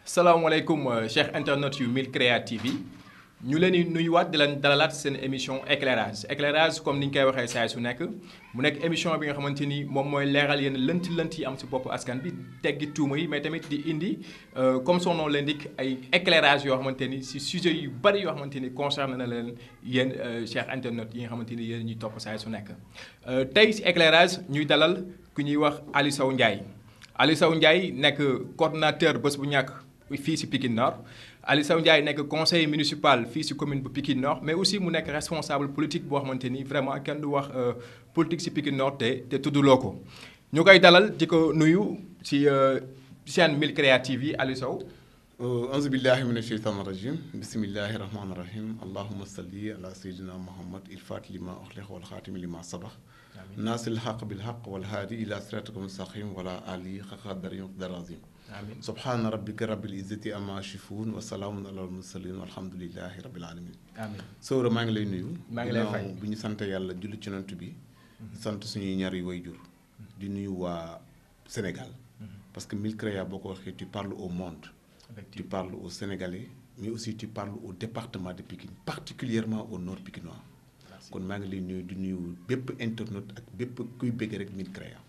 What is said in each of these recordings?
salaamaaleykum chers internautes yu Mille Créa TV ñu leen di nuyuwaat di leen dalalaat seen émission éclairage éclairage comme ni ñu koy waxee saa su nekk mu nekk émission bi nga xamante ni moom mooy leeral yenn lënt lënt yi am si bopp askan bi teggi tuuma yi mais tamit di indi comme son nom l'indique ay éclairage yoo xamante ni si sujet yu bari yoo xamante ni concerné na leen yéen chers internautes yi nga xamante ni yéen ñuy topp saa su nekk. tey si éclairage ñuy dalal ku ñuy wax Aliou Sow Ndiaye Aliou Sow Ndiaye nekk coordonnateur bés bu ñàkk fii si Pikine Nord. Aliou Sow Ndiaye nekk conseiller municipal fii ci commune bu Pikine Nord mais aussi mu nekk responsable politique boo xamante ni vraiment kenn du wax politique ci Pikine Nord te te tudduloo ko ñu koy dalal di ko nuyu ci chaîne Mille Créa TV Aliou Sow. auzu billahi mina sheytaani rajim bismillahi rahmaani rahim allahuma salli ala sayyidina muhammad il faati lima uxliq wal xaatimi lima sabax naasil xaq bil xaq wal haadi ila siratika mustaqim wala ali xaqa dari darazim amiin subhaana rabbika rabbil izzati amma yasifuun wa salaamun alal mursalin walhamdulillahi rabbil alamin amiin Sowra maa ngi lay nuyu. maa ngi lay fay ginnaaw bi ñu sant yàlla julli ci nant bi. sant suñuy ñaari wayjur di nuyu waa Sénégal. parce que Mille Créa boo ko waxee tu parles au monde. tu parles aux Sénégalais mais aussi tu parles au département de Pikine particulièrement au nord pikinois. kon maa ngi lay nuyu di nuyu bépp internaute ak bépp kuy bëgg rek Mille Créa.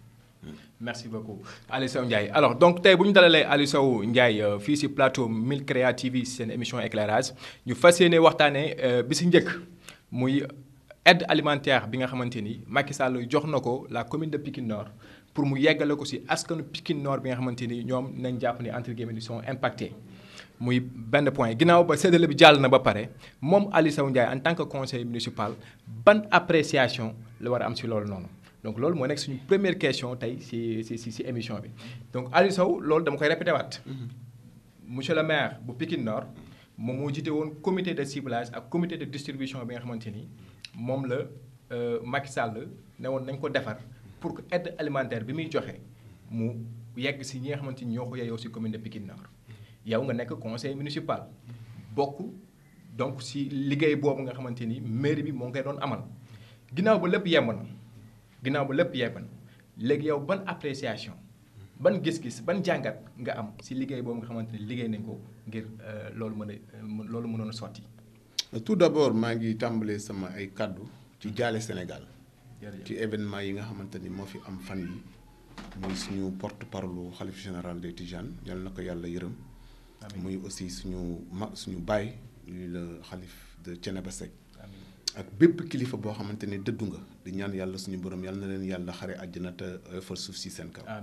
merci beaucoup Aliou Sow Ndiaye alors donc tey bu ñu dalalee Aliou Sow Ndiaye fii ci plateau Mille Créa TV seen émission éclairage ñu fas yéene waxtaanee bi ci njëkk muy aide alimentaire bi nga xamante ni Macky Sall jox na ko la commune de Pikine Nord pour mu yeggale ko ci askanu Pikine Nord bi nga xamante ni ñoom nañ jàpp ni entre guillemets ils sont impactés muy benn point ginnaaw ba séddale bi jàll na ba pare moom Aliou Sow Ndiaye en tant que conseiller municipal ban appréciation la war a am ci loolu noonu. donc loolu moo nekk suñu première question tey ci ci ci émission bi donc Aliou Sow loolu dama koy répété waat monsieur le maire bu Pikine Nord moom moo jiite woon comité de ciblage ak comité de distribution bi nga xamante ni moom la Macky Sall ne woon nañ ko defar pour que aide alimentaire bi muy joxe mu yegg ci ñi nga xamante ni ñoo ko yeyoo ci commune de Pikine Nord yow nga nekk conseil municipal bokk donc ci liggéey boobu nga xamante ni mairie bi moo ngi koy doon amal ginnaaw ba lépp yemb na. ginnaaw ba lépp yebban léegi yow ban appréciation ban gis-gis ban jàngat nga am ci liggéey boobu nga xamante ni liggéey nañ ko ngir loolu mën a loolu mënoon a sotti. tout d'abord maa ngi tàmbalee sama ay kàddu ci jaale Sénégal. ci événement yi nga xamante ni moo fi am fan yi muy suñu porte parole xalif général des Tidianes yal na ko yàlla yërëm. muy aussi suñu ma suñu baay le xalif de Thiénaba Seck. ak bépp kilifa boo xamante ni dëddu nga di ñaan yàlla suñu borom yàlla na leen yàlla xare àjjana te oyofal suuf si seen kaw.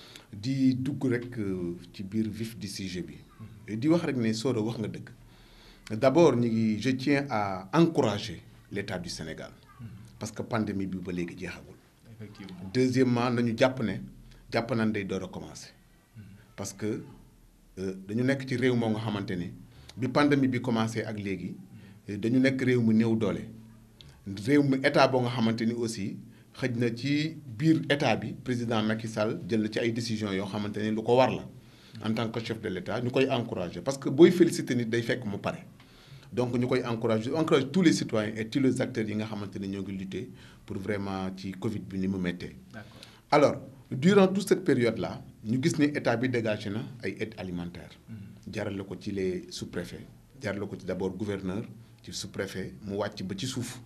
di dugg rek ci biir vif du sujet bi. di wax rek ne Soro wax nga dëgg. d'abord ñu ngi je tiens à encourager l'État du Sénégal. parce que pandémie bi ba léegi jeexagul. effectivement deuxièmement nañu jàpp ne jàpp nañ day door a commencer. parce que dañu nekk ci réew moo nga xamante ni bi pandémie bi commencé ak léegi dañu nekk réew mu néew doole. réew mi état boo nga xamante ni aussi xëj na ci biir état bi président Macky Sall jël na ci ay décisions yoo xamante ni lu ko war la en tant que chef de l' état ñu koy encourager parce que booy féliciter nit day fekk mu pare donc ñu koy encourager encourager tous les citoyens et tous les acteurs yi nga xamante ni ñoo ngi lutter pour vraiment ci Covid bi ni mu méttee. alors durant toute cette période là ñu gis ni état bi dégagé na ay aides alimentaires. jarale ko ci les sous-préfets jarale ko ci d' abord gouverneur ci sous-préfet mu wàcc ba ci suuf.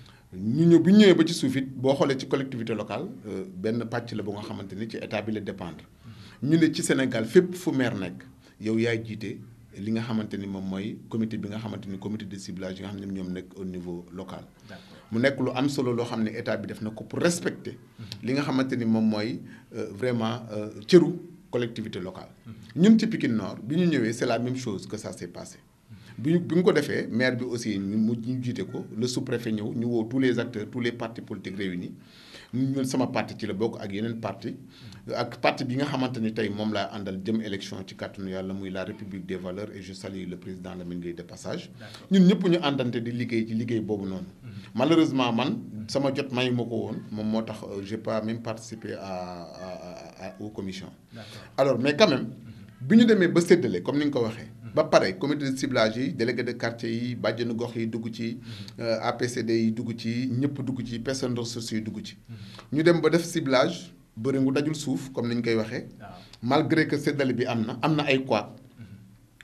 ñu ñëw bu ñu ñëwee ba ci suuf it boo xoolee ci collectivité locale benn pàcc la bu nga xamante ni ci état bi la dépendre ñu ne ci Sénégal fépp fu maire nekk yow yaay jiite li nga xamante ni moom mooy comité bi nga xamante ni comité de ciblage yi nga xam ne ñoom nekk au niveau local. mu nekk lu am solo loo xam ne état bi def na ko pour respecter. li nga xamante ni moom mooy vraiment cëru collectivité locale. ñun ci Pikine Nord bi ñu ñëwee c'est la même chose que ça s'est passé. bi ñu bi ñu ko defee maire bi aussi ñu mu ñu jiite ko le sous-préfet ñëw ñu woo tous les acteurs tous les partis politiques réunis ñun sama parti ci la bokk ak yeneen parti ak parti bi nga xamante ni tey moom laa àndal jëm élection ci kàttanu yàlla muy la république des valeurs et je salue le président Lamine Gueye de passage ñun ñëpp ñu àndante di liggéey ci liggéey boobu noonu malheureusement man sama jot mayu ma ko woon moom moo tax j'ai pas même participé à à aux commissions alors mais quand même bi ñu demee ba séddale comme ni nga ko waxee ba pare comité de ciblage yi délégué de quartier yi bàjjenu gox yi dugg ci APCD yi dugg ci ñëpp dugg ci personnes ressources yi dugg ci. ñu dem ba def ciblage bëri ngu dajul suuf comme ni ñu koy waxee. malgré que séddale bi am na am na ay couac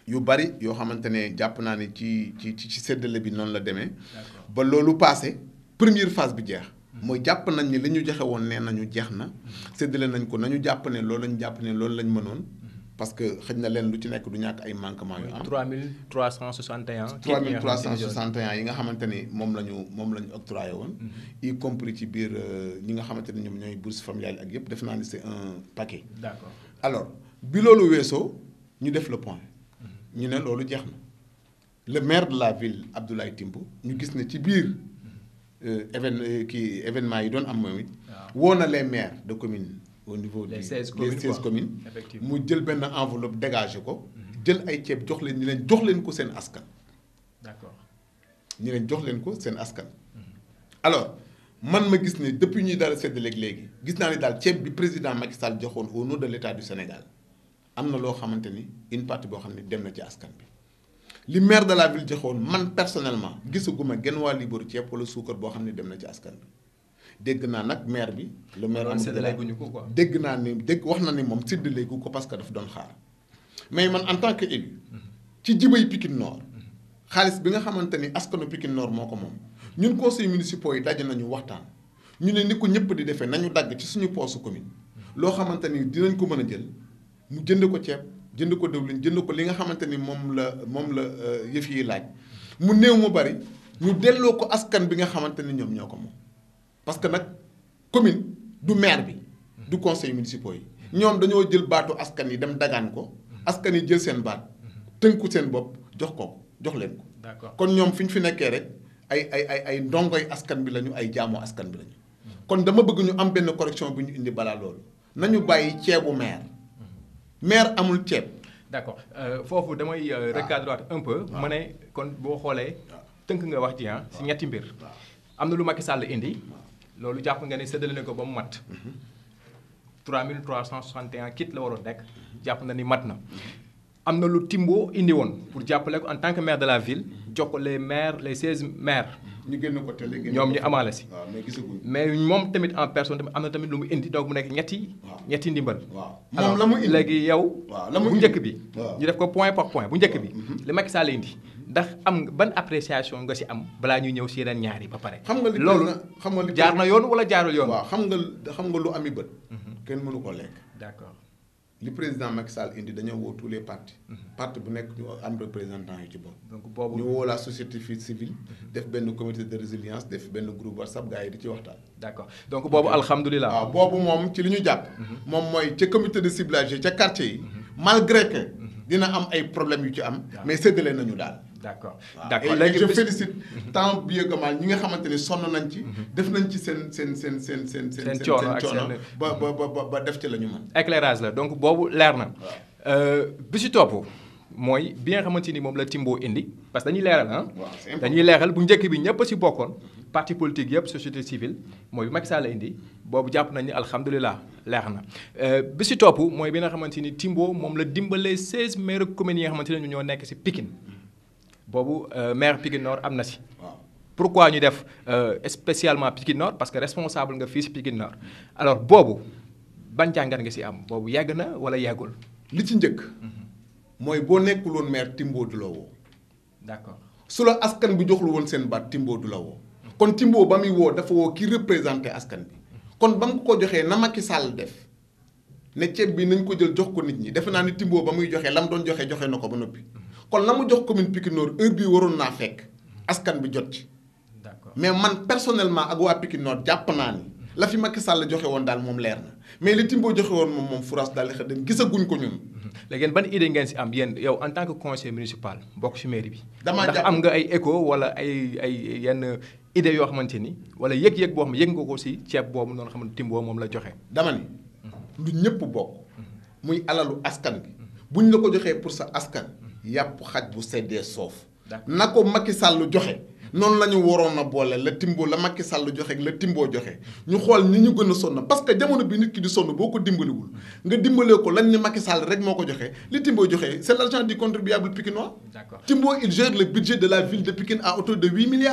yu bari yoo xamante ne jàpp naa ne ci ci ci séddale bi noonu la demee. D'accord. ba loolu passé première phase bi jeex. mooy jàpp nañ ni li ñu joxe woon nee nañu jeex na. séddale nañ ko nañu jàpp ne loolu lañu jàpp ne loolu lañ mënoon. parce que xëj na leen lu ci nekk du ñàkk ay manquement yu am. 3361. 3361 yi nga xamante ni moom la ñu moom la ñu octroyé woon. y compris ci biir euh, ñi nga xamante ni ñoom ñooy bourse familiale ak yëpp def naa ni c'est un paquet. D'accord. alors bi loolu weesoo ñu def le point ñu ne loolu jeex na le maire de la ville Abdoulaye Timbo ñu gis ne ci biir euh, évén euh, kii événement yi doon am moom it woo na les maires de communes au niveau Les du 16 les communes, 16 quoi. communes Effectivement. mu jël benn enveloppe dégagé ko jël ay ceeb jox leen ñi leen jox leen ko seen askan D'accord. ñi leen jox leen ko seen askan alors man ma gis ne depuis ñuy dara séddaleeg léegi gis naa ni daal ceeb bi président Macky Sall joxoon au nom de l'état du Sénégal am na loo xamante ni une partie boo xam ne dem na ci askan bi li maire de la ville joxoon man personnellement gisaguma genn waa liibaru ceeb wala suukar boo xam ne dem na ci askan bi dégg naa nag maire bi. le maire Loolu Amadou séddale Ba guñu ko quoi. dégg naa ni dégg wax na ni moom séddale gu ko parce que daf doon xaar mais man en tant que élu ci jibay Pikine Nord xaalis bi nga xamante ni askanu Pikine Nord moo ko moom ñun conseil municipaux yi daje nañu waxtaan ñu ne ni ko ñëpp di defee nañu dagg ci suñu poosu commune loo xamante ni dinañ ko mën a jël mu jënd ko ceeb jënd ko diwlin jënd ko li nga xamante ni moom la moom la euh, yëf yi laaj mu néew mu bari ñu delloo ko askan bi nga xamante ni ñoom ñoo ko moom parce que nag commune du maire bi du conseil municipaux yi ñoom dañoo jël baatu askan yi dem dagaan ko askan yi jël seen baat tënku seen bopp jox ko jox leen ko D'accord. kon ñoom fi ñu fi nekkee rek ay ay ay ay ndongoy askan bi lañu ay jaamu askan bi lañu kon dama bëgg ñu am benn correction bu ñu indi balaa loolu nañu bàyyi ceebu maire maire amul ceeb D'accord Euh, foofu damay euh, recadrer waat un peu. ma ne kon boo xoolee. tënk nga wax ji ah si ñetti mbir. am na lu Macky Sall indi. loolu jàpp nga ne séddale na ko ba mu mat. 3361 kit la waroon nekk. jàpp na ni mat na. am na lu Timbo indi woon pour jàppale ko en tant que maire de la ville. jox ko les maires les 16 maires. ñu génn ko télé génn ñoom ko ñu amaale si. waaw mais gisaguñ mais moom tamit en personne tamit am na tamit lu mu indi donc mu nekk ñetti. Waaw. ñetti ndimbal. waaw alors moom la mu indi léegi yow. waaw la mu bu indi. njëkk bi. waaw. ñu def ko point par point bu njëkk bi. li Macky Sall indi ndax am nga ban appréciation nga si am balaa ñuy ñëw si yeneen ñaar yi ba pare. xam nga li loolu président- xam nga li jaar na yoon wala jaarul yoon. waaw xam nga xam nga lu ami bët kenn mënu ko lekk d'accord li président Macky Sall indi dañoo woo tous les partis parti bu nekk ñu am représentant yu ci bopp donc ñu boobu. woo la société fi- civile def benn comité de résilience def benn groupe WhatsApp gars yi di ci waxtaan d'accord donc boobu alhamdulilah. waaw boobu moom ci li ñu jàpp moom mooy ca comité de ciblage yi ca quartier yi malgré que dina am ay problèmes yu ci am mais séddale nañu daal d'accord waaw d'accord et- et je bis- félicite tant bien que mal ñi nga xamante ni sonn nañ ci def nañ ci seen seen seen seen seen seen Seen coono ak coono seen- ba ba ba ba- ba def ci la ñu mën éclairage la donc boobu leer na. Euh, bi si topp mooy bi nga xamante ni moom la Timbo indi parce que dañuy leeral ah. waaw c'est important. dañuy leeral bu njëkk bi ñëpp a si bokkoon. parti politique yëpp société civile mooy bi Macky Sall indi boobu jàpp nañu ni alhamdulilah leer na. Euh, bi si topp mooy bi nga xamante ni Timbo moom la dimbalee 16 maires communes yi nga xamante ne ñoo nekk si Pikine boobu euh, maire Pikine Nord am na si. waaw pourquoi ñu def euh, spécialement Pikine Nord parce que responsable nga fii si Pikine Nord alors boobu ban jàngat nga si am boobu yàgg na wala yàggul. li ci njëkk mooy boo nekkul woon maire Timbo du la woo d'accord su la askan bi joxul woon seen baat Timbo du la woo kon Timbo ba muy woo dafa woo ki représenté askan bi kon ba mu ko joxee na Macky Sall def ne ceeb bi nañ ko jël jox ko nit ñi defe naa ni Timbo ba muy joxee la mu doon joxe joxe na ko ba noppi kon la mu jox commune Pikine Nord heure bii waroon naa fekk askan bi jot ci d'accord mais man personnellement ak waa Pikine Nord jàpp naa ni la fi Macky Sall joxe woon daal moom leer na mais li Timbo joxe woon moom moom furaas daal di xëy dem gisaguñ ko ñun. léegi yéen ban idée ngeen si am yéen yow en tant que conseiller municipal bokk si mairie bi. Damaa ndax jàpp- am nga ay écho wala ay ay yenn idées yoo xamante ni wala yëg-yëg boo xam ne yëg nga ko si ceeb boobu noonu xam ne Timbo moom la joxe. dama ni lu ñëpp bokk muy alalu askan bi buñ la ko joxee pour sa askan yàpp xaj bu seddee soof D'accord. na ko Macky Sall joxe noonu la ñu waroon a boole la Timbo la Macky Sall joxe ak la Timbo joxe ñu xool ñi ñu gën a sonn parce que jamono bi nit ki di sonn boo ko dimbaliwul nga dimbalee ko lañ ne Macky Sall rek moo ko joxe li Timbo joxe c'est l'argent du contribuable pikinois D'accord. Timbo il gère le budget de la ville de Pikine à hauteur de 8 milliards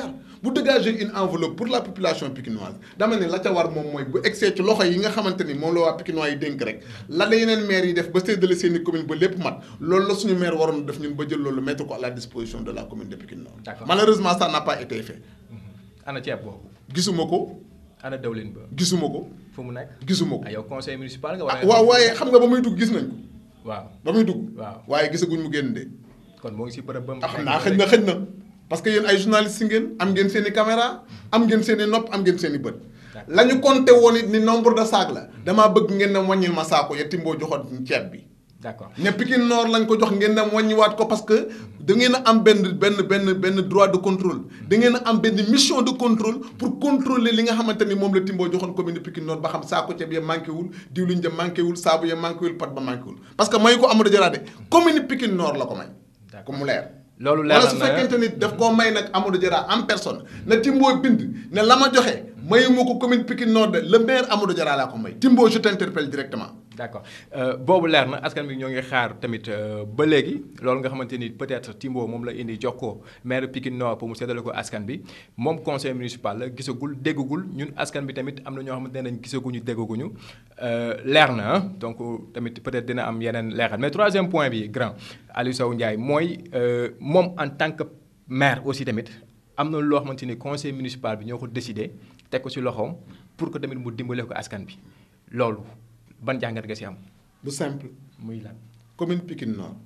bu dégager une enveloppe pour la population pikinoise dama ne la ca war moom mooy bu egsee ci loxo yi nga xamante ni moom la waa pikinois yi dénk rek la la yeneen maires yi def ba séddale seen i commune ba lépp mat loolu la suñu maire waroon def ñun ba jël loolu mettre ko à la disposition de la commune de Pikine Nord D'accord. malheureusement ça n'a pas été fait ana ceeb boobu gisuma ko ana dawlin ba gisuma ko fu mu nekk gisuma ko ah yow conseil municipal nga war ah waaw waaye xam nga ba muy dugg gis nañ ko waaw ba muy dugg Waaw. waaye gisaguñ mu génn de kon moo ngi si bërëb ba mu ah xam naa xëj na xëj na parce que yéen ay journalistes ngeen am ngeen seen i caméra am ngeen seen i nopp am ngeen seen i bët D'accord. la ñu compté woon it ni nombre de sacs la damaa bëgg ngeen dem wàññil ma saako ya Timbo joxoon ceeb bi d'accord ne Pikine Nord lañ ko jox ngeen dem wàññiwaat ko parce que da ngeen a am benn benn benn benn droit de contrôle da ngeen a am benn mission de contrôle pour contrôler li nga xamante ni moom la Timbo joxoon commune de Pikine Nord ba xam saako ceeb ya manqué wul diwlin ja manqué wul saabu ya manqué wul pat ba manqué wul parce que may ko Amadou Diarra de commune Pikine Nord la ko may D'accord. ko mu leer loolu leer wala su na fekkente ni daf koo may nag Amadou Diarra en personne na Timbo bind ne la ma joxe mayuma ko commune Pikine Nord de le maire Amadou Diarra laa ko may Timbo je t'interpelle directement d'accord Euh, boobu leer na askan bi ñoo ngi xaar tamit euh, ba léegi loolu nga xamante ni peut-être Timbo moom la indi jox ko maire Pikine Nord pour mu séddale ko askan bi moom conseil municipal la gisagul déggagul ñun askan bi tamit am na ñoo xamante ne nañ gisaguñu déggaguñu Euh, leer na ah donc tamit peut-être dina am yeneen leeral mais troisième point bi grand Aliou Sow Ndiaye mooy euh, moom en tant que maire aussi tamit am na loo xamante ni conseil municipal bi ñoo ko décidé teg ko ci loxoom pour que tamit mu dimbale ko askan bi loolu ban jàngat nga ci am. bu simple muy lan commune Pikine Nord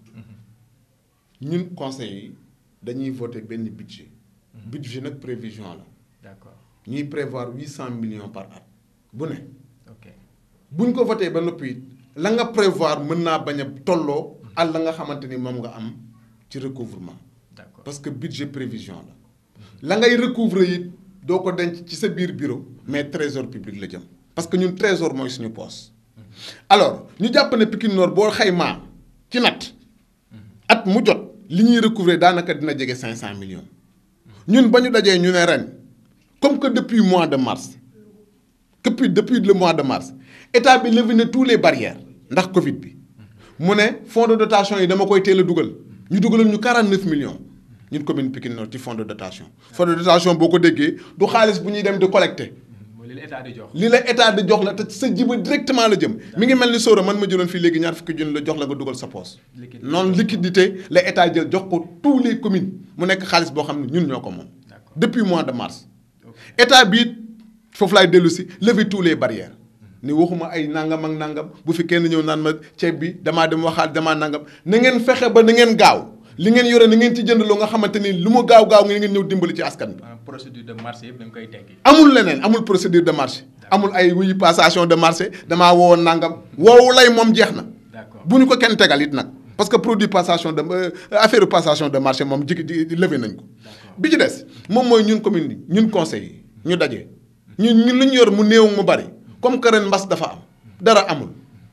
ñun conseil yi dañuy voter benn budget budget nag prévision la d'accord ñuy prévoir huit cent millions par at bu ne ok buñ ko voté ba noppi it la nga prévoir mën naa bañ a tolloo ak la nga xamante ni moom nga am ci recouvrement d'accord parce que budget prévision la la ngay recouvrer it doo ko denc ci sa biir bureau mais trésor public la jëm parce que ñun trésor mooy suñu poste alors ñu jàpp ne Pikine Nord boo xaymaa ci nat at mu jot li ñuy recouvrer daanaka dina jege 500 millions ñun ba ñu dajee ñu ne ren comme que depuis mois de mars depuis depuis le mois de mars état bi levé na tous les barrières ndax Covid bi mu ne fonds de dotation yi dama koy teel a dugal ñu dugalal ñu 49 millions ñun commune Pikine Nord ci fonds de dotation. fonds de dotation boo ko déggee du xaalis bu ñuy dem di collecter. mooy li la état di jox. li la état di jox la te sa jiba directement la jëm mi ngi mel ni sóora man ma jëloon fii léegi ñaar fukki junni la jox la nga dugal sa poos Liquidité. noonu liquidité la état jël jox ko tous les communes mu nekk xaalis boo xam ne ñun ñoo ko moom D'accord. depuis mois de mars Ok. état bi it foofu laay dellu si lever tous les barrières ni waxuma ay nangam ak nangam bu fi kenn ñëw naan ma ceeb bi damaa dem waxaat damaa nangam na ngeen fexe ba na ngeen gaaw li ngeen yore na ngeen ci jënd loo nga xamante ni lu mu gaaw gaaw ngeen ñëw dimbali ci askan bi maanaam procédure de marché yëpp dañ koy teggi. amul leneen amul procédure de marché amul ay wuy passation de marché damaa woowoon nangam woowu lay moom jeex na D'accord. bu ñu ko kenn tegal it nag parce que produit passation de euh, affaire passation de marché moom jigi di levé nañ ko bi ci des moom mooy ñun commune bi ñun conseil yi ñu daje ñun ñun lu ñu yor mu néew mu bari comme que ren mbas dafa am dara amul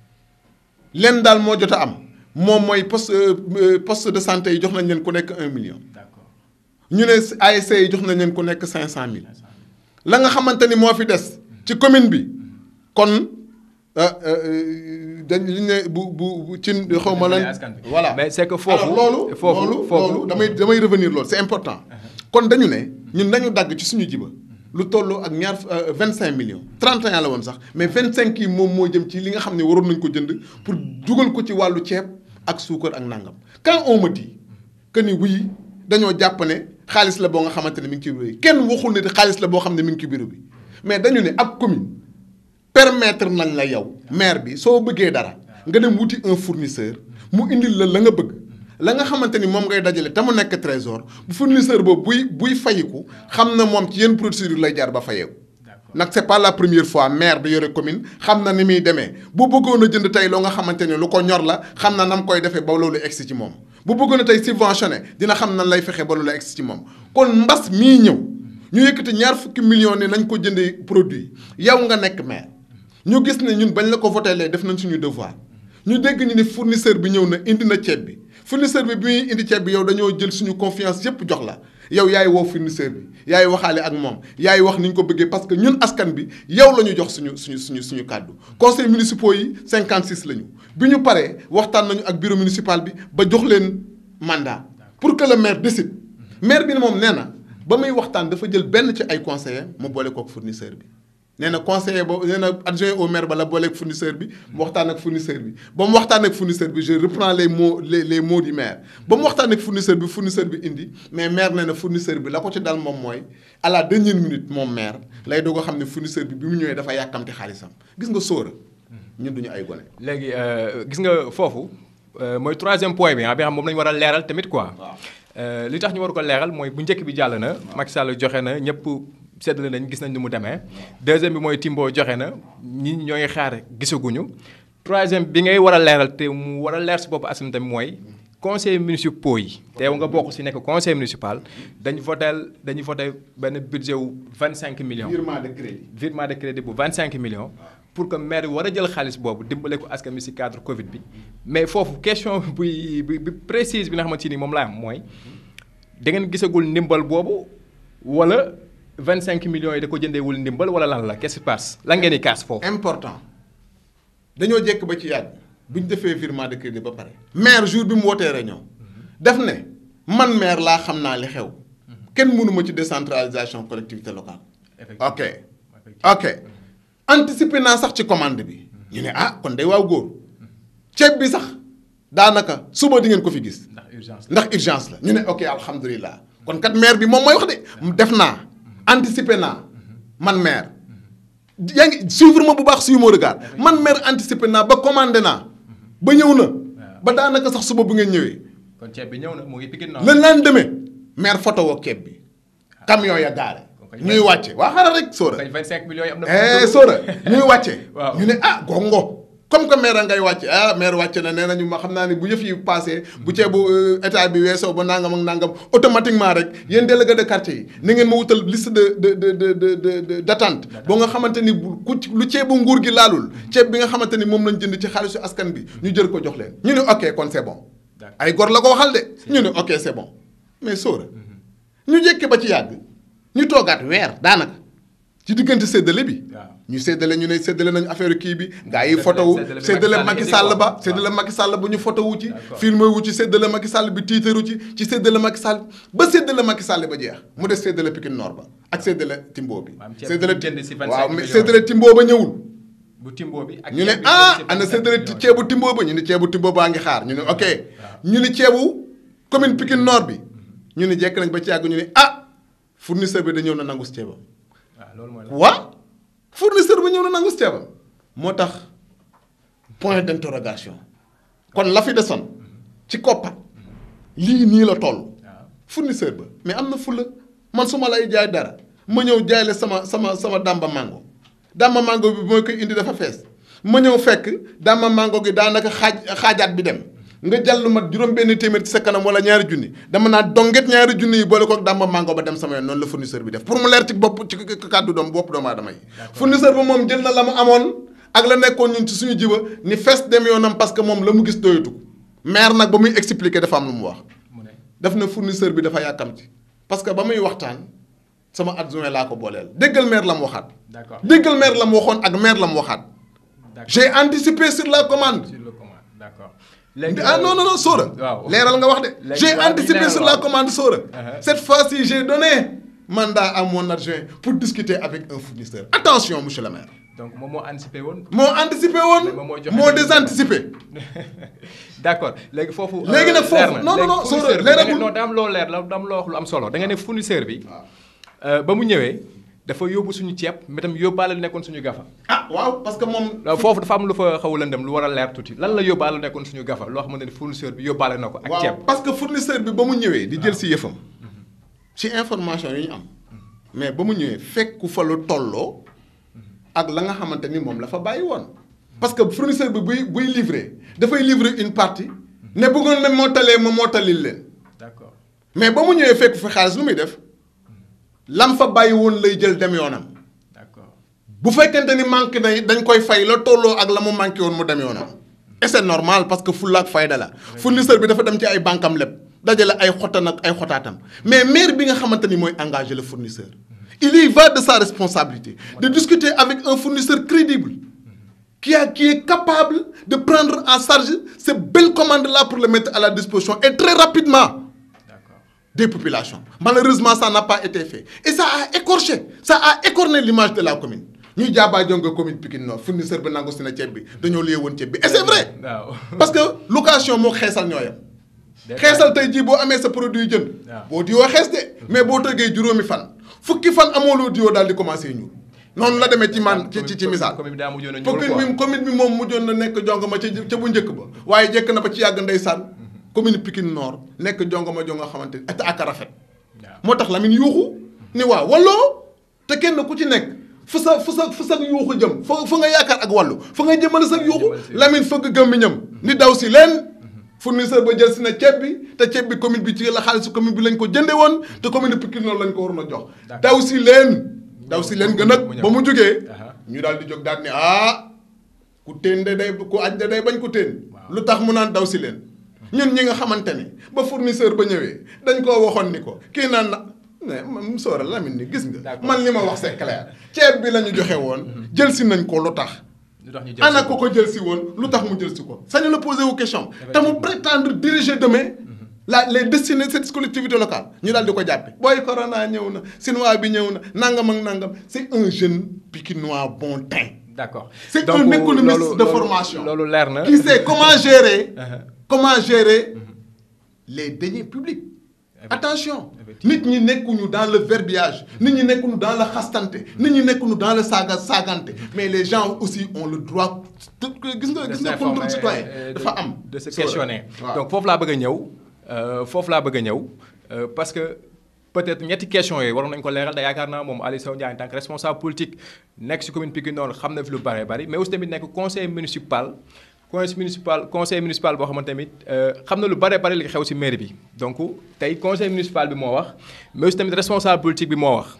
lenn daal moo jot a am moom mooy poste euh, poste de santé yi jox nañ leen ku nekk un million D'accord. ñu ne ASC yi jox nañ leen ku nekk cinq cent mille la nga xamante ni moo fi des ci commune bi kon euh, euh, dañ li ne bu bu bu ci xaw ma lan askan bi. voilà Mais c'est que foofu- Alors, loolu foofu- loolu foofu- loolu damay damay revenir loolu c'est important kon dañu ne ñun nañu dagg ci suñu jiba lu tolloo ak ñaar vingt cinq millions 31 la woon sax mais 25 yi moom moo jëm ci li nga xam ne waroon nañ ko jënd pour dugal ko ci wàllu ceeb ak suukar ak nangam quand on me dit que ni oui dañoo jàpp ne xaalis la boo nga xamante ne mi ngi ci bureau yi kenn waxul ne xaalis la boo xam ne mi ngi ci bureau bi mais dañu ne ab commune permettre nañ la yow maire bi soo bëggee dara nga dem wuti un fournisseur mu indil la la nga bëgg la nga xamante ni moom ngay dajale te mu nekk trésor bu fournisseur boobu buy buy fayiku xam na moom ci yenn procédure lay jaar ba fayeeku D'accord. nag c'est pas la première fois maire bi yore commune xam na ni muy demee bu bëggoon a jënd tey loo nga xamante ne lu ko ñor la xam na nam koy defee ba loolu egsi ci moom bu bëggoon a tey subventionné dina xam nan lay fexe ba loolu egsi ci moom kon mbas mii ñëw ñu yëkkati ñaar fukki millions ne nañ ko jëndee produit yow nga nekk maire ñu gis ne ñun bañ la ko voté lee def nañ suñu devoir ñu dégg ñu ne fournisseur bi ñëw na indi na ceeb bi fournisseur bi bi muy indi ceeb bi yow dañoo jël suñu confiance yépp jox la yow yaay woo fournisseur bi yaay waxaale ak moom yaay wax ni ñu ko bëggee parce que ñun askan bi yow la ñu jox suñu suñu suñu suñu kàddu conseil municipaux yi 56 la ñu bi ñu paree waxtaan nañu ak bureau municipal bi ba jox leen mandat pour que le maire décide maire bi ne moom nee na ba muy waxtaan dafa jël benn ci ay conseillers mu boole kook fournisseur bi nee na conseiller boobu nee na adjoint au maire ba la booleeg fournisseur bi mu waxtaan ak fournisseur bi ba mu waxtaan ak fournisseur bi je reprends les mots les les mots du maire ba mu waxtaan ak fournisseur bi fournisseur bi indi mais maire nee na fournisseur bi la ko ci dal moom mooy à la dernière minute moom maire lay doog a xam ne fournisseur bi bi mu ñëwee dafa yàkkamti xaalisam gis nga sóora ñun duñu ay gone. léegi gis nga foofu mooy troisième point bi ah bi xam moom la ñu war a leeral tamit quoi. li tax ñu war ko leeral mooy bu njëkk bi jàll na Macky Sall joxe na ñëpp seddale nañ gis nañ ni mu demee deuxième bi mooy Timbo joxe na ñi ñoo ngi xaar gisaguñu troisième bi ngay war a leeral te mu war a leer si bopp askan tamit mooy conseil municipaux yi. teew nga bokk si nekk conseil municipal dañu votel dañu voté benn budget wu 25 millions. virement de crédit. virement de crédit bu 25 millions. pour que maire bi war a jël xaalis boobu dimbale ko askan bi si cadre Covid bi mais foofu question buy bi bi précise bi nga xamante ni moom laa am mooy da ngeen gisagul ndimbal boobu wala 25 millions yi da ko jëndeewul ndimbal wala lan la qu'est-ce qui se passe lan ngeen di kaas foofu. important dañoo jekk ba ci yàgg bu ñu defee virement de crédit ba pare. maire jour bi mu wootee réunion def ne man maire laa xam naa li xew kenn mënu ma ci décentralisation collectivité locale. ok ok. anticiper naa sax ci commande bi ñu ne ah kon day waaw góor ceeb bi sax daanaka suba di ngeen ko fi gis. ndax urgence ndax urgence la ñu ne ok alhamdulilah kon kat maire bi moom mooy wax de def naa anticiper naa man maire yaa ngi suivre ma bu baax suivre mon regard man maire anticiper naa ba commandé naa ba ñëw na ba daanaka sax suba bu ngeen ñëwee. kon ceeb bi ñëw na mu ngi Pikine le lendemain maire photo woo ceeb bi camion ya gaare ñuy wàcce waa xaaral rek Sora. 25 millions yi am na. eh Sora ñuy wàcce. waaw ñu ne ah gongo comme que maire ngay wàcce ah maire wàcce na nee nañu ma xam naa ne bu yëf yi passé bu ceebu état bi weesoo ba nangam ak nangam automatiquement rek yéen délégué de quartier yi na ngeen ma wutal liste de de de de de de d' attente. boo nga xamante ni bu ku lu ceebu nguur gi laalul. ceeb bi nga xamante ni moom lañ jënd ci xaalisu askan bi ñu jël ko jox leen. ñu ne ok kon c' est bon. ay gor la ko waxal de. ñu ne ok c' est bon mais Sora. ñu jékki ba ci yàgg ñu toogaat weer daanaka. ci diggante séddale bi. ñu séddale ñu ne séddale nañu affaire kii bi. gaa yi photo wu séddale Macky Sall ba séddale Macky Sall bu ñu photo wu ci. filmé wu ci séddale Macky Sall bi tiitaru ci ci séddale Macky Sall ba séddale Macky Sall ba jeex mu des séddale Pikine Nord ba ak séddale Timbo bi. séddale waaw mais séddale Timbo ba ñëwul. bu Timbo bi ak ñu ne ah ana séddale ceebu Timbo ba ñu ne ceebu Timbo baa ngi xaar ñu ne ok. ñu ne ceebu commune Pikine Nord bi ñu ne jekk nañ ba ci yàgg ñu ne ah fournisseur bi da ñëw na nangu si ceebam waaw fournisseur ba ñëw na nangu si ceebam moo tax point d' interrogation kon la fi desoon ci koppat lii nii la toll fournisseur ba mais am na fulla man su ma lay jaay dara ma ñëw jaay la sama sama sama dàmba mango dàmba mango bi mooy koy indi dafa fees ma ñëw fekk dàmba mango gi daanaka xaaj xaajaat bi dem nga jàll lu mat juróom benn téeméer ci sa kanam wala ñaari junni dama naa donget ñaari junni yi boole ko dàmba mango ba dem sama yoon noonu la fournisseur bi def pour mu leer ci bopp ci kàddu doom bopp doomu aadama yi fournisseur ba moom jël na la mu amoon ak la nekkoon ñun ci suñu jiba ni fees dem yoonam parce que moom la mu gis doyatu ko maire nag ba muy expliquer dafa am lu mu wax daf na fournisseur bi dafa yàkkamti parce que ba muy waxtaan sama adjoint laa ko booleel déggal maire la mu waxaat déggal maire la mu waxoon ak maire la mu waxaat j'ai anticipé sur la commande ah non non non Sora. waaw leeral nga wax de. j'ai anticipé sur la commande Sora. cette fois-ci j'ai donné mandat à mon adjoint pour discuter avec un fournisseur attention monsieur le maire. donc moom moo anticipé woon. moo anticipé woon moo désanticipé. d'accord léegi foofu. léegi nag foofu non non non Sora leeragul non daa am loo leer la daa am loo wax lu am solo da nga ne fournisseur bi. ba mu ñëwee. dafa yóbbu suñu ceeb mais tam yóbbaale lu nekkoon suñu gafa. ah waaw parce que moom. foofu dafa am lu fa xaw a lëndëm lu war a leer tuuti lan la yóbbaale lu nekkoon suñu gafa loo xamante ne fournisseur bi yóbbaale na ko. ak ceeb waaw parce que fournisseur bi ba mu ñëwee. di jël si yëfam. ci information yi ñu am. mais ba mu ñëwee fekku fa lu tolloo. ak la nga xamante ni moom la fa bàyyi woon. parce que fournisseur bi buy buy livrer dafay livrer une partie. ne bëggoon na moo talee ma moo talil leen. d'accord mais ba mu ñëwee fekk fa xaalis lu muy def. lam fa bàyyi woon lay jël dem yoonam. d'accord bu fekkente ni manqué na dañ koy fay la tolloo ak la mu manqué woon mu dem yoonam. et c'est normal parce que fulla ak fayda la. fournisseur bi dafa dem ci ay bankam lépp dajale ay xottan ak ay xotaatam mais maire bi nga xamante ni mooy engagé le fournisseur. il y va de sa responsabilité de discuter avec un fournisseur crédible. qui a qui est capable de prendre en charge ces belles commandes là pour les mettre à la disposition et très rapidement. des populations malheureusement ça n'a pas été fait et ça a écorché ça a écorné l'image de la commune ñuy jaabaa jonga commune Pikine Nord fournisseur bi nangu si na ceeb bi dañoo liyee woon ceeb bi et c'est vrai waaw parce que location moo xeesal ñoo yem xeesal tey jii boo amee sa produit jënd waaw. boo diwoo xees de mais boo tëggee juróomi fan fukki fan amoo loo diwoo daal di commencé ñuul noonu la demee ci man ci ci ci misaal commune bi daa mujjoon a ñuul commune quoi. bi commune bi moom mujjoon na nekk jongama ca ca bu njëkk ba waaye jekk na ba ci yàgg ndeysaan commune Pikine Nord nekk jongama jonga xamante ni et ak a rafet waaw. moo tax Lamine yuuxu ni waaw walloo te kenn ku ci nekk fu sa fu sa fu sa yuuxu jëm fa fa nga yaakaar ak wàllu fa nga jëmale sa yuuxu jëmale sa yuuxu. Lamine fëgg gëmmiñam ni daw si leen fournisseur ba jël si na ceeb bi te ceeb bi commune bi ci la xaalisu commune bi lañ ko jënde woon te commune Pikine Nord lañ ko waroon a jox D'accord. daw si leen daw si leen gën mu a ñëw. ba mu jógee Aha. ñu daal di jóg daal ni ah ku téen de day ku aj de day bañ ku téen Waaw. lu tax mu naan daw si leen ñun ñi nga xamante ni ba fournisseur ba ñëwee dañ koo waxoon ni ko kii naan na mais man Soora Lamine ni gis nga D'accord. man li ma wax c'est clair ceeb bi la ñu joxe woon jël si nañ ko lu tax lu tax ñu jël ana si ko ko jël si woon lu tax mu jël si ko sañu la poser wu question te mu prétendre diriger demain la les destinées de cette collectivité locale ñu daal di ko jàppe booy corona ñëw na Sinois bi ñëw na nangam ak nangam c'est un jeune pikinois bon teint d'accord c'est Donc, un économiste loolu- de loolu- formation loolu leer na qui sait comment gérer Uh-huh. comment gérer les deniers publics Effectivement. attention Effectivement. nit ñi nekkuñu dans le verbiage nit ñi nekkuñu dans le xastante nit ñi nekkuñu dans le saaga saagante mais les gens aussi ont le droit de gis nga de gis nga s'informer, contrôle citoyen euh, de- dafa am de se Soora. questionner waaw. donc foofu laa bëgg a ñëw euh, foofu laa bëgg a ñëw euh, parce que peut-être ñetti questions yooyu waroon nañu ko leeral da yaakaar naa moom Aliou Sow Ndiaye en tant que responsable politique nekk ci commune Pikine Nord xam na fi lu bare bari mais aussi tamit nekk conseil municipal conseil municipal conseil municipal boo xamante tamit euh, xam na lu bare bari li xew ci mairie bi donc tey conseil municipal bi moo wax mais aussi tamit responsable politique bi moo wax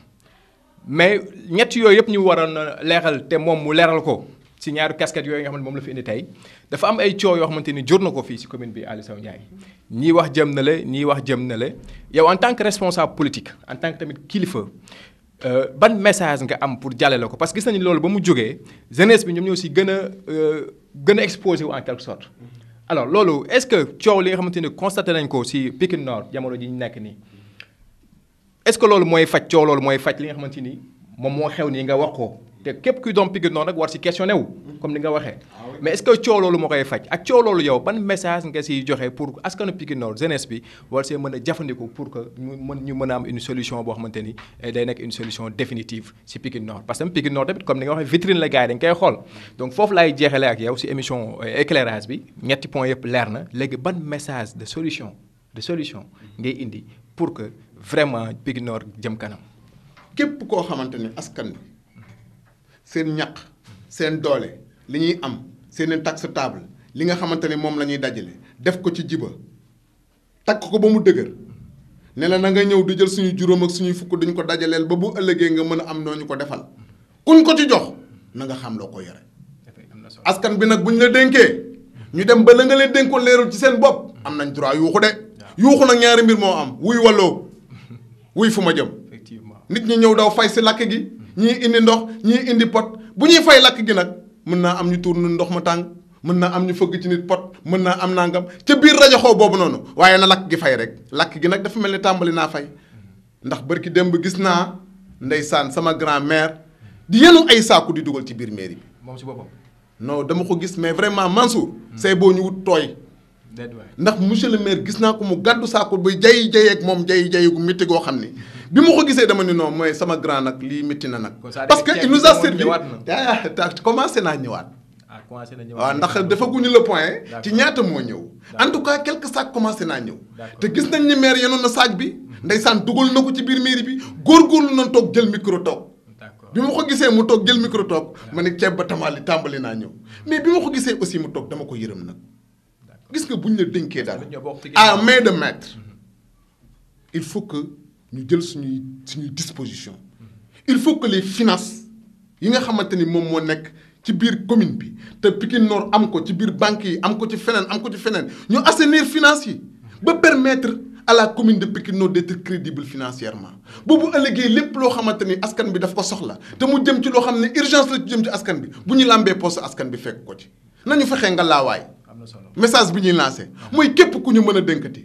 mais ñett yooyu yëpp ñu waroon a leeral te moom mu leeral ko ci ñaari casquette yooyu nga xam ne moom la fi indi tey dafa am ay coow yoo xamante ni jur na ko fii ci commune bi Aliou Sow Ndiaye ñii wax jëm na la ñii wax jëm na la yow en tant que responsable politique en tant que tamit kilifa euh, ban message nga am pour jàllale ko parce que gis nañu loolu ba mu jógee jeunesse bi ñoom ñoo ci gën a euh, gën a exposé wu en quelque sorte alors loolu est-ce que coow li nga xamante ni constaté nañ ko ci Pikine Nord jamono ji ñu nekk nii est-ce que loolu mooy faj coow loolu mooy faj li nga xamante ni moom moo xew nii nga wax ko te képp kuy doom Pikine Nord nag war ci questionné wu comme ni nga waxee mais est-ce que coow loolu moo koy faj ak coow loolu yow ban message nga ciy joxe pour askanu Pikine Nord jeunesse bi war see mën a jëfandiku pour que ñu mën ñu mën a am une solution boo xamante ni eh, day nekk une solution définitive ci Pikine Nord parce que Pikine Nord tamit comme ni nga waxee vitrine la gars yi dañ koy xool donc foofu laay jeexale ak yow ci émission euh, éclairage bi ñetti points yëpp leer na léegi ban message de solution de solution ngay indi pour que vraiment Pikine Nord jëm kanam képp koo xamante ni askan bi seen ñaq seen doole li ñuy am seen i taxe table li nga xamante ni moom la ñuy dajale def ko ci jiba takk ko ba mu dëgër ne la na nga ñëw di jël suñu juróom ak suñuy fukk duñ ko dajaleel ba bu ëllëgee nga mën a am noo ñu ko defal kuñ ko ci jox na nga xam loo ko yore am na solo askan bi nag bu ñu la dénkee ñu dem ba la nga leen dénkoon leerul ci seen bopp am nañ droit yuuxu de yuuxu nag ñaari mbir moo am wuy walloo wuy fu ma jëm effectivement nit ñi ñëw daw fay si lakk gi ñii indi ndox ñii indi pot bu ñuy fay lakk gi nag mën naa am ñu tuur nu ndox mu tàng mën naa am ñu fëgg ci nit pot mën naa am nangam ca biir rajo xoo boobu noonu waaye na lakk gi fay rek lakk gi nag dafa mel ni tàmbali naa fay ndax barki démb gis naa ndeysaan sama grand-mère di yenu ay saaku di dugal ci biir mairie bi moom ci boppam non dama ko gis mais vraiment Mansour c'est boo ñu wut tooy déet waay ndax monsieur le maire gis naa ko mu gàddu saako ba jay jay ak moom jay jay gu métti goo xam ni bi ma ko gisee dama ni non mooy sama grand nag lii métti na nag. Kon ça parce que ceeb il bi nous a moom servi ñëwaat ah ta- commencé naa ñëwaat. ah commencé na ñëw waaw ndax defaguñu le point. D'accord. ci ñaata moo ñëw. en tout cas quelques sacs commencé naa ñëw. D'accord. te gis nañ ni maire yenoon na sac bi. ndeysaan dugal na ko ci biir mairie bi góorgóorlu na toog jël micro toog. d'accord bi ma ko gisee mu toog jël micro toog ma ne ceeb ba tamali tàmbali naa ñëw mais bi ma ko gisee aussi mu toog dama ko yërëm nag gis nga buñ la dénkee daal ñoo bokk ci à ginnaaw. main de maître il faut que ñu jël suñuy suñuy disposition il faut que les finances yi nga xamante ni moom moo nekk ci biir commune bi te Pikine Nord am ko ci biir banque yi am ko ci feneen am ko ci feneen ñu assainir finances yi ba permettre à la commune de Pikine Nord d'être crédible financièrement boobu ëllëgee lépp loo xamante ni askan bi daf ko soxla te mu jëm ci loo xam ne urgence la ci jëm ci askan bi bu ñu làmbee poste askan bi fekk ko ci nañu fexee nga laawaay am na solo message bi ñuy lancé mooy képp ku ñu mën a dénkati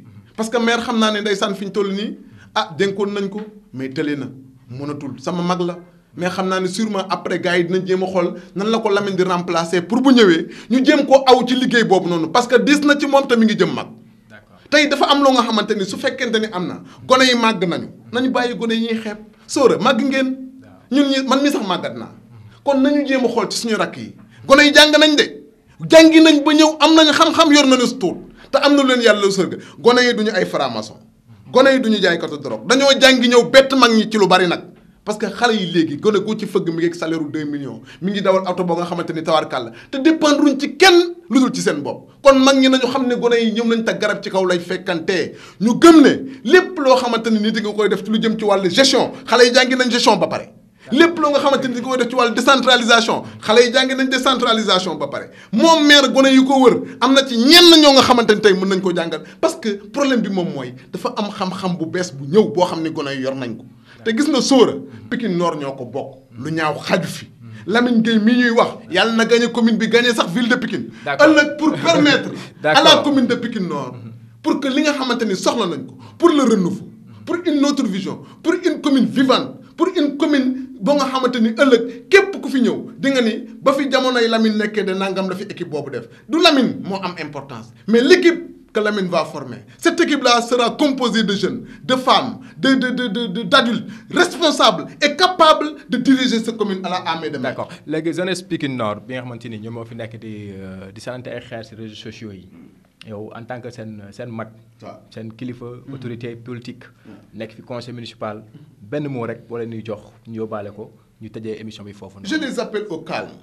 parce que maire xam naa ne ndeysaan fi ñu toll nii ah dénkoon nañ ko mais tële na mënatul sama mag la mais xam naa ne sûrement après gars yi dinañ jéem a xool nan la ko Lamine di remplacer pour bu ñëwee ñu jéem koo aw ci liggéey boobu noonu parce que dis na ci moom te mi ngi jëm mag. d'accord tey dafa am loo nga xamante ni su fekkente ni am na gone yi màgg nañu nañu bàyyi gone yi ñuy xeeb sóora màgg ngeen ñun ñi man mi sax màggat naa kon nañu jéem a xool ci suñu rakk yi gone yi jàng nañ de jàngi nañ ba ñëw am nañ xam-xam yor nañu tuut te am na lu leen yàlla sërga gone yi duñu ay franc-maçon gone yi duñu jaay katu drogue dañoo jàngi ñëw bett mag ñi ci lu bari nag parce que xale yi léegi gone gu ci fëgg mi ngi ak salaire u 2 millions mi ngi dawal oto boo nga xamante ni tawarkàlla te dépendruñ ci kenn lu dul ci seen bopp kon mag ñi nañu xam ne gone yi ñoom nañ ta garab ci kaw lay fekkantee ñu gëm ne lépp loo xamante ni nit nga koy def ci lu jëm ci wàllu gestion xale yi jàngi nañ gestion ba pare lépp loo nga xamante ni di nga koy def ci wàllu décentralisation xale yi jàngi nañ décentralisation ba pare moom maire gone yu ko wër am na ci ñenn ñoo nga xamante ni tey mën nañ ko jàngal parce que problème bi moom mooy dafa am xam-xam bu bees bu ñëw boo xam ni gone yu yor nañ ko te gis na sóora Pikine Nord ñoo ko bokk lu ñaaw xaju fi Lamine Gueye mii ñuy wax yàlla na gagné commune bi gagné sax ville de Pikine D'accord. ëllëg pour permettre à la D'accord. commune de Pikine Nord pour que li nga xamante ni soxla nañ ko pour le renouveau pour une autre vision pour une commune vivante pour une commune boo nga xamante ni ëllëg képp ku fi ñëw di nga ni ba fi jamonoy Lamine nekkee de nangam la fi équipe boobu def du Lamine moo am importance mais l'équipe que Lamine va former cette équipe là sera composée de jeunes de femmes de de de de de d'adultes responsables et capables de diriger cette commune à la amee de main. d'accord léegi jeunesse Pikine Nord bi nga xamante ni ñoom moo fi nekk di euh, di sanante ay xeer ci réseaux sociaux yi yow en tant que seen seen mag waaw. seen kilifa autorité politique nekk fi conseil municipal benn mot rek boo leen ñuy jox ñu yóbbaale ko ñu tëjee émission bi foofu Je les appelle au calme,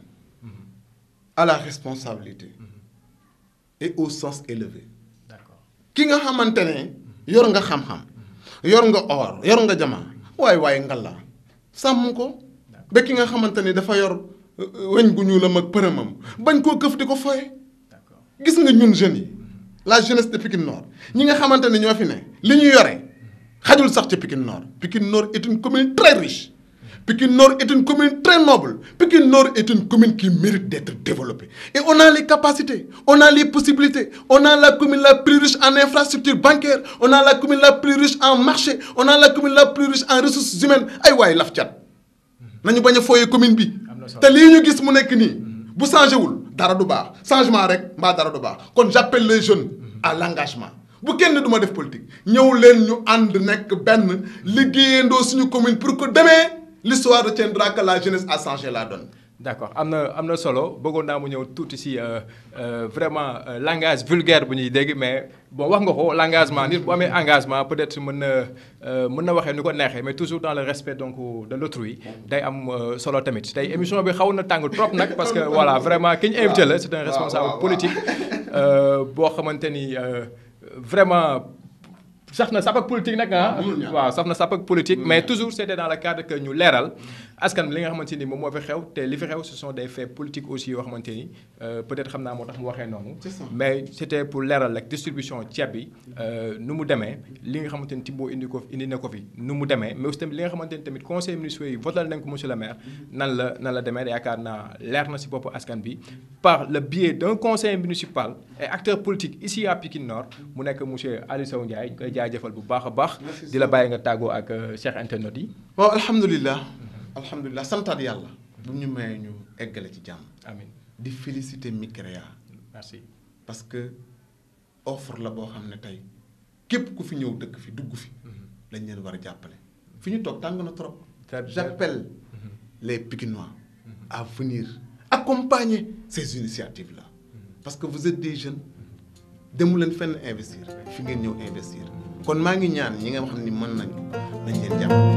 à la responsabilité et au sens élevé. d'accord ki nga xamante ne yor nga xam-xam yor nga or yor nga jama waaye waaye ngalla sàmm ko ba ki nga xamante ne dafa yor euh, euh, weñ gu ñuulam ak përëmam bañ koo këf di ko foye d'accord gis nga ñun jeunes yi la jeunesse de Pikine Nord ñi nga xamante ne ñoo fi ne li ñu yore xajul sax ci Pikine Nord Pikine Nord est une commune très riche Pikine Nord est une commune très noble Pikine Nord est une commune qui mérite d'être développée et on a les capacités on a les possibilités on a la commune la plus riche en infrastructures bancaires on a la commune la plus riche en marché on a la commune la plus riche en ressources humaines ay waay laf cat nañu bañ a fooyee commune bi Am na solo. te lii ñu gis mu nekk nii bu changé wul dara du baax changement rek mbaa dara du baax kon j'appelle les jeunes à l'engagement bu kenn du ma def politique ñëw leen ñu ànd nekk benn liggéeyandoo suñu commune pour que demee l'histoire retiendra que la jeunesse a changé la donne d'accord am na am na solo bëggoon naa mu ñëw tuuti ci euh, euh, vraiment euh, langage vulgaire bu ñuy dégg mais bon wax nga ko l'engagement nit bu amee engagement peut-être mën na euh, mën na waxee ni ko neexee mais toujours dans le respect donc de l'autrui day am euh, solo tamit tey émission bi xaw na tàng trop nag parce que voilà vraiment ki ñu invité la c'est un waaw, responsable waaw, waaw. politique euh, boo xamante ni euh, vraiment saf na sap ak politique nag ah. mënul ñàkk. waaw saf na sap ak politique Mënul mais ñàkk. toujours c'était dans le cadre que ñu leeral askan bi li nga xamante ni moom moo fi xew te li fi xew ce sont des faits politiques aussi yoo xamante ni euh, peut-être xam naa moo tax mu waxee noonu. C'est ça. mais c'était pour leeral rek distribution ceeb bi euh, nu mu demee li nga xamante ni Timbo indi ko indi na ko fi nu mu demee mais aussi tamit li nga xamante ni tamit conseil municipal yi votal nañ ko monsieur le maire nan la nan la demee yaakaar naa leer na ci boppu askan bi par le biais d'un conseil municipal et acteur politique ici à Pikine Nord mu nekk monsieur Aliou Sow Ndiaye ñu koy jaajëfal bu baax a baax Merci di la bàyyi nga tàggoo ak euh, Cheikh internet yi waaw alhamdulilah alhamdulilah santaat yàlla bu ñu mayee ñu eggale ci jàmm amin di féliciter Micrea merci parce que offre la boo xam ne tey képp ku fi ñëw dëkk fi dugg fi lañ leen war a jàppale fi ñu toog tàng na trop Très bien. j'appelle les Pikinois à venir accompagner ces initiatives là parce que vous êtes des jeunes demu leen fenn investir fi ngeen ñëw investir kon maa ngi ñaan ñi nga xam ni mën nañu nañ leen jàppale